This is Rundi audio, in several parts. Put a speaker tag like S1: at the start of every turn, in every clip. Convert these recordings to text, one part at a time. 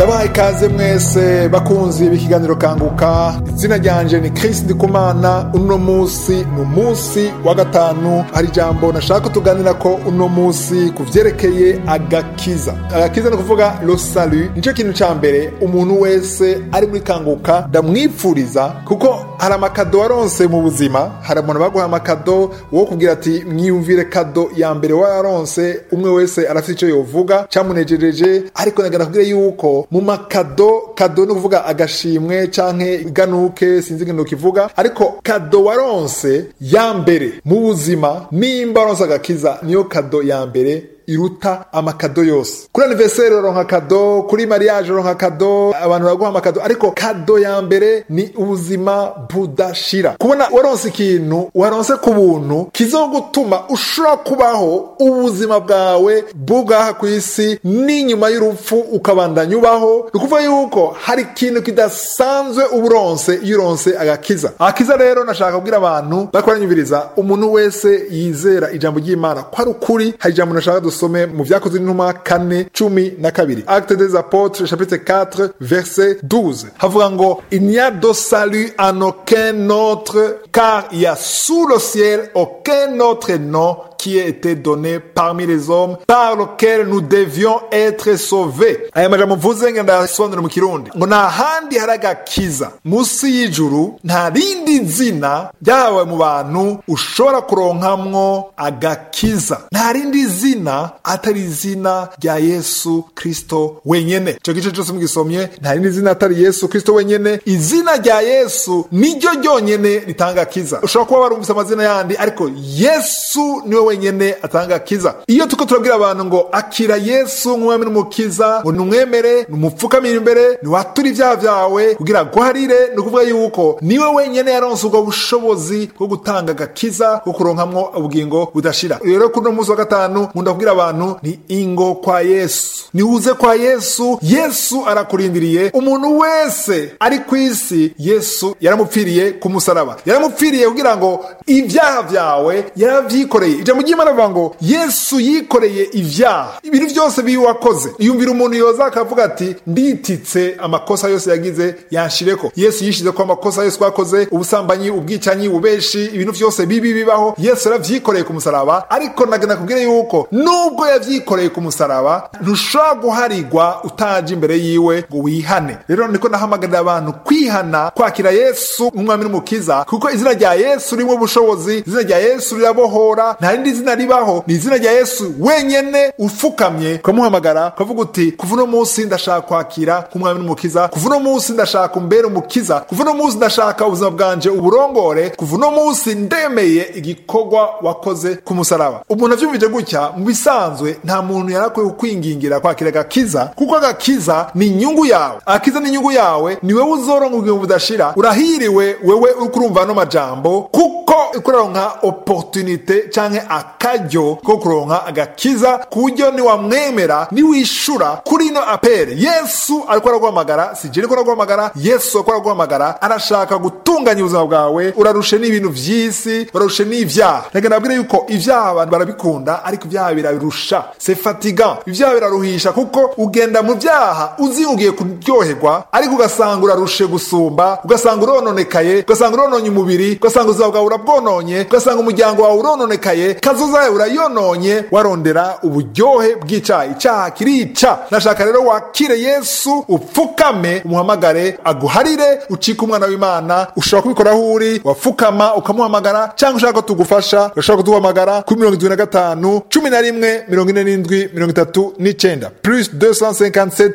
S1: ndabahaye ikaze mwese bakunzi b'ikiganiro kanguka izina ryanje ni Chris Ndikumana uno musi ni umunsi wa gatanu hari ijambo nashaka tuganira ko uno musi ku vyerekeye agakiza agakiza ni ukuvuga lo salut nico kintu ca mbere umuntu wese ari muri kanguka ndamwipfuriza kuko hari amakado waronse mu buzima hari umuntu baguha amakado wo kubwira ati mwiyumvire kado ya mbere wayaronse umwe wese arafite ico yovuga camunejereje ariko nagana kubwira yuko mu makado kado ni ukuvuga agashimwe canke iganuke sinzi ingene kivuga ariko kado waronse ya mbere mu buzima nimba waronse agakiza niyo kado ya mbere iruta amakado yose kuri anniversaire uronka kado kuri mariage uronka kado abantu baraguha amakado ariko kado ya mbere ni ubuzima budashira kubona waronse ikintu waronse ku buntu kizogutuma ushobora kubaho ubuzima bwawe bw'ubwaha ku isi n'inyuma y'urupfu ukabandanya ubaho ni ukuvuga yuko hari ikintu kidasanzwe uburonse iyo uronse agakiza agakiza rero nashaka kubwira abantu bariko baranyumviriza umuntu wese yizera ijambo ry'imana ko ari ukuri hari ijambo nashaka dusome mu vyakozwe n'intumwa kane cumi na kabiri acte des apôtres chapitre 4 verset 12 havuga ngo il n'y a de salut en aucun autre car il y a sous le ciel aucun autre nom qui a été donné parmi les hommes par lequel nous devions être sauvés aya majambo mvuze ngo ndayasobanura mu kirundi ngo nta handi hari agakiza munsi y'ijuru nta rindi zina ryahawe mu bantu ushobora kuronkamwo agakiza nta rindi zina atari izina rya yesu kristo wenyene ico gice cose mugisomye nta rindi zina atari yesu kristo wenyene izina rya yesu niryo ryonyene ritanga akiza ushobora kuba warumvise amazina yandi ariko yesu niwe wenyene atanga akiza iyo tuko turabwira abantu ngo akira yesu nk'umwami n'umukiza ngo numwemere numupfukamire imbere niwatura ivyaha vyawe kugira guharire ni ukuvuga yuko niwe wenyene yaronse ubwo bushobozi bwo gutanga agakiza bwo kuronkamwo ubugingo budashira rero kuno munsi wa gatanu nkunda kubwira abantu ni ingo kwa yesu niuze kwa yesu yesu arakurindiriye umuntu wese ari ku isi yesu yaramupfiriye ku musaraba yaramupfiriye kugira ngo ibyaha vyawe yaravyikoreye ijambo ry'imana rivuga ngo yesu yikoreye ivyaha ibintu vyose biwe wakoze yumvira umuntu yoza akavuga ati ndititse amakosa yose yagize yanshireko yesu yishizeko amakosa yose twakoze ubusambanyi ubwicanyi ubeshi ibintu vyose bibi bibaho yesu yaravyikoreye ku musaraba ariko nagana kubwira yuko nubwo yavyikoreye ku musaraba ntushobora guharigwa utaje imbere yiwe ngo wihane rero niko nahamagarira abantu kwihana kwakira yesu nk'umwami n'umukiza kuko izina rya yesu ririmo ubushobozi izina rya yesu rirabohora nta rindi zina ribaho ni izina rya yesu wenyene ufukamye ukamuhamagara ukavuga uti kuva uno munsi ndashaka kwakira nk'umwami n'umukiza kuva uno munsi ndashaka umbere umukiza kuva uno munsi ndashaka ubuzima bwanje uburongore kuva uno munsi ndemeye igikorwa wakoze ku musaraba umuntu avyumvije gutya mu bisanzwe nta muntu yarakwiye kukwingingira kwakira agakiza kuko agakiza ni inyungu yawe agakiza ni inyungu yawe ni wewe uzoronka ubugingo budashira urahiriwe wewe uriko urumva ano majambo kuko uriko uraronka opportunite canke akaryo ko kuronka agakiza ku buryo niwamwemera niwishura kuri ino apere yesu ariko araguhamagara si je ariko araguhamagara yesu ariko araguhamagara arashaka gutunganya ubuzima bwawe urarushe n'ibintu vy'isi urarushe n'ivyaha reka nabwire yuko ivyaha abantu barabikunda ariko ivyaha birarusha c'est fatigant ivyaha biraruhisha kuko ugenda mu vyaha uzi ugiye kuryoherwa ariko ugasanga urarushe gusumba ugasanga urononekaye ugasanga urononye umubiri ugasanga ubuzima bwawe urabwononye ugasanga umuryango wawe urononekaye kazoza yawe urayononye warondera uburyohe bw'icaha icaha kirica nashaka rero wakire yesu upfukame umuhamagare aguharire ucike umwana w'imana ushobora kubikora aho uri wapfukama ukamuhamagara cyangwa ushaka ko tugufasha urashobora kuduhamagara kuri mirongo itatu na gatanu cumi na rimwe mirongo ine n'indwi mirongo itatu n'icenda plus 257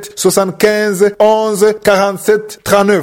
S1: 75 11 47 39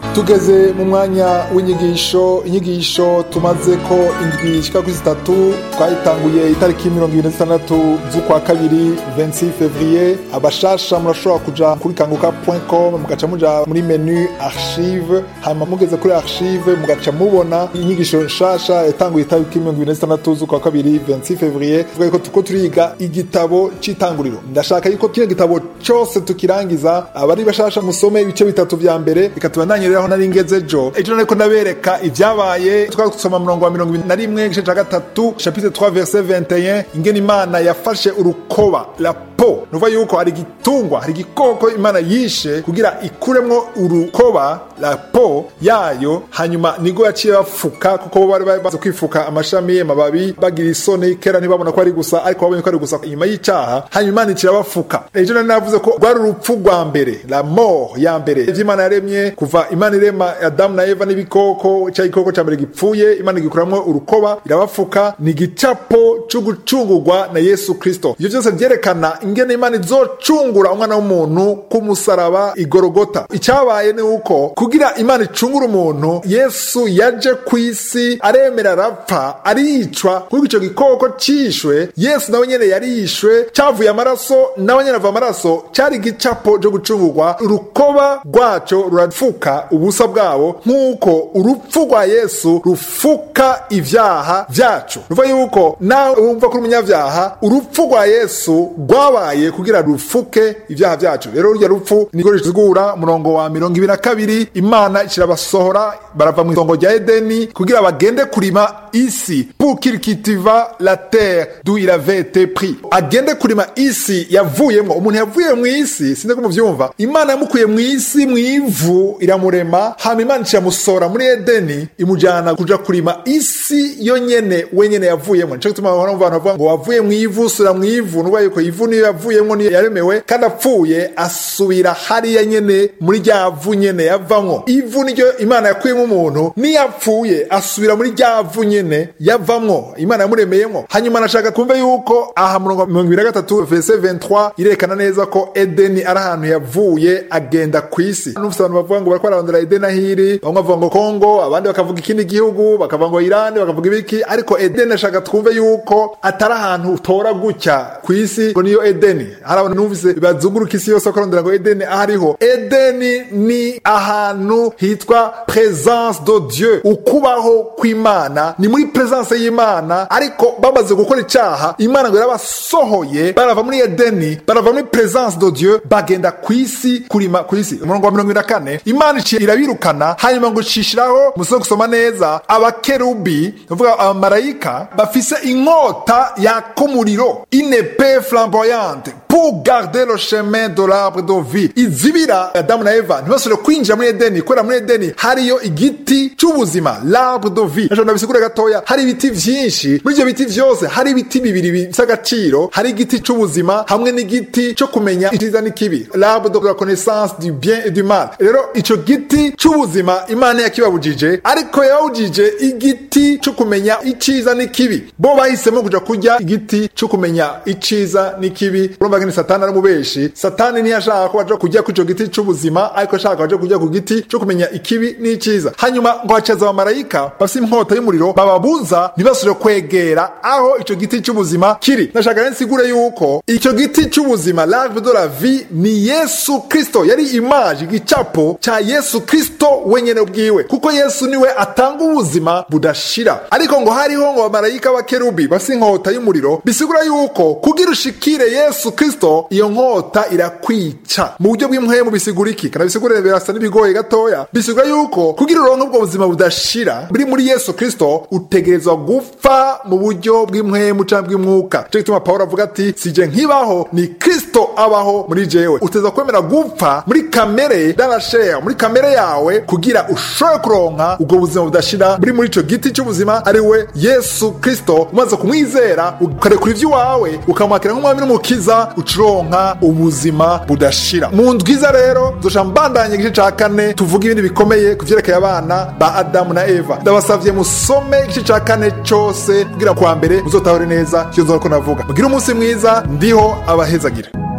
S1: tugeze mu mwanya w'inyigisho inyigisho tumaze ko indwi ishika kuri zitatu twayitanguye itariki mirongo ibiri na zitandatu z'ukwa kabiri 26 fevrier abashasha murashobora kuja kuri kanguka.com mugaca muja muri menu archive hanyuma mugeze kuri archive mugaca mubona inyigisho nshasha yatanguye itariki mirongo ibiri na zitandatu z'ukwa kabiri 26 fevrier tuvuga yuko tuko turiga igitabo c'itanguriro ndashaka yuko kino gitabo cose tukirangiza abari bashasha musome ibice bitatu vya mbere bikatubandanyiriraho nari ngeze jo ejo nariko ndabereka ivyabaye twari gusoma murongo wa mirongo ibiri na rimwe igice ca gatatu chapitre 3 verset 21 ingene imana yafashe urukoba la po nuva yuko hari igitungwa hari igikoko imana yishe kugira ikuremwo urukoba la po yayo hanyuma nigo yaciye bafuka kuko bo bari bazi kwifuka amashami amababi bagira isoni kera ntibabona ko ari gusa ariko babonye ko ari gusa inyuma y'icaha hanyuma imana icira bafuka ejo nari navuze ko rwari urupfu rwa mbere la mort ya mbere ivy'imana yaremye kuva imana irema adamu na eva n'ibikoko cya gikoko ca mbere gipfuye imana igikuramwo urukoba irabafuka ni igicapo co gucungurwa na yesu kristo ivyo vyose vyerekana ingene imana izocungura umwana w'umuntu ku musaraba igorogota icyabaye ni uko kugira imana icungura umuntu yesu yaje ku isi aremera arapfa aricwa kuko icyo gikoko cishwe yesu nawe nyene yarishwe cyavuye amaraso nawe nyene ava amaraso cyari igicapo cyo gucungurwa urukoba rwaco rurafuka ubusa bwabo nk'uko urupfu rwa yesu rufuka ivyaha vyacu ruva yuko nawe wumva kuri umunyavyaha urupfu rwa yesu rwabaye kugira rufuke ivyaha vyacu rero rurya rupfu niko rizigura umurongo wa mirongo ibiri na kabiri imana ikirabasohora barava mu itongo rya edeni kugira bagende kurima isi pour qu'il cultiva la terre d'où il avait été pris agende kurima isi yavuyemwo umuntu yavuye mu isi sinzi ko muvyumva imana yamukuye mu isi mu ivu iramurema hama imana iciyamusohora muri edeni imujyana kuja kurima isi yo nyene wenyene yavuyemwo nico gituma abantu bavuga ngo wavuye mu ivu usubira mu ivu nuba yuko ivu niyo yavuyemwo niyo yaremewe kandi apfuye asubira hariya nyene muri rya vu nyene yavamwo ivu niryo imana yakuyemo umuntu niyo apfuye asubira muri rya vu nyene yavamwo imana yamuremeyemwo hanyuma nashaka kumve yuko aha murongo mirongo ibiri na gatatu verse 23 irerekana neza ko edeni ari ahantu yavuye agenda ku isi n'ufite abantu bavuga ngo bariko bararondera edeni ahiri bamwe bavuga ngo kongo abandi bakavuga ikindi gihugu bakavuga ngo irani bakavuga ibiki ariko edeni ashaka twumve yuko atari ahantu utora gutya ku isi ngo niyo edeni hari abantu numvise bazunguruka isi yose bakarondera ngo edeni ahariho edeni ni ahantu hitwa presence de dieu ukubaho kw'imana ni muri presence y'imana ariko bamaze gukora icaha imana ngo yarabasohoye barava muri edeni barava muri presence de dieu bagenda ku isi kurima ku isi umurongo wa mirongo na kane imana iciye irabirukana hanyuma ngo icishiraho muze gusoma neza abakerubi bavuga abamarayika bafise inkota yaka umuriro inepe flamboyante pour garder le chemin de l'arbre de vie izibira adamu na eva ntibasubire kwinjira muri edeni kubera muri edeni hariyo igiti c'ubuzima l'arbre de vie ejo ndabisigure gatoya hari ibiti vyinshi muri ivyo biti vyose hari ibiti bibiri bifise agaciro hari igiti c'ubuzima hamwe n'igiti co kumenya iciza n'ikibi l'arbre de la connaissance du bien et du mal rero ico giti c'ubuzima imana yakibabujije ariko yababujije igiti co kumenya iciza n'ikibi bo bahisemo kuja kurya igiti co kumenya iciza n'ikibi urumva ngene satani ari umubeshi satani ntiyashaka ko baja kurya ku ico giti c'ubuzima ariko ashaka baja kurya ku giti co kumenya ikibi n'iciza hanyuma ngo hacaza abamarayika bafise inkota y'umuriro bababuza ntibasubire kwegera aho ico giti c'ubuzima kiri ndashaka rero nsigure yuko ico giti c'ubuzima l'arbre de la vie ni yesu kristo yari imaje igicapo ca yesu kristo wenyene bwiwe kuko yesu niwe atanga ubuzima budashira ariko ngo hariho ngo abamarayika b'akerubi bafise inkota y'umuriro bisigura yuko kugira ushikire yesu kristo iyo nkota irakwica mu buryo bw'impwemu bisigura iki kana bisigura birasa n'ibigoye gatoya bisigura yuko kugira uronke ubwo buzima budashira buri muri yesu kristo utegerezwa gupfa mu buryo bw'impwemu canke bw'umwuka cyo gituma pawulo avuga ati sije nkibaho ni kristo abaho muri jewe uteza kwemera gupfa muri kamere darashare muri kamere yawe kugira ushobore kuronka ubwo buzima budashira buri muri ico giti c'ubuzima ari we yesu kristo umaze kumwizera ukarekura ivy'iwawe ukamwakira nk'umwami n'umukiza ucuronka ubuzima budashira mu ndwiza rero dusha mbandanye igice ca kane tuvuga ibindi bikomeye ku vyerekeye abana ba adamu na eva ndabasavye musome igice ca kane cose kugira kwa mbere muzotahure neza icyo nzora ko navuga mugire umunsi mwiza ndiho abahezagira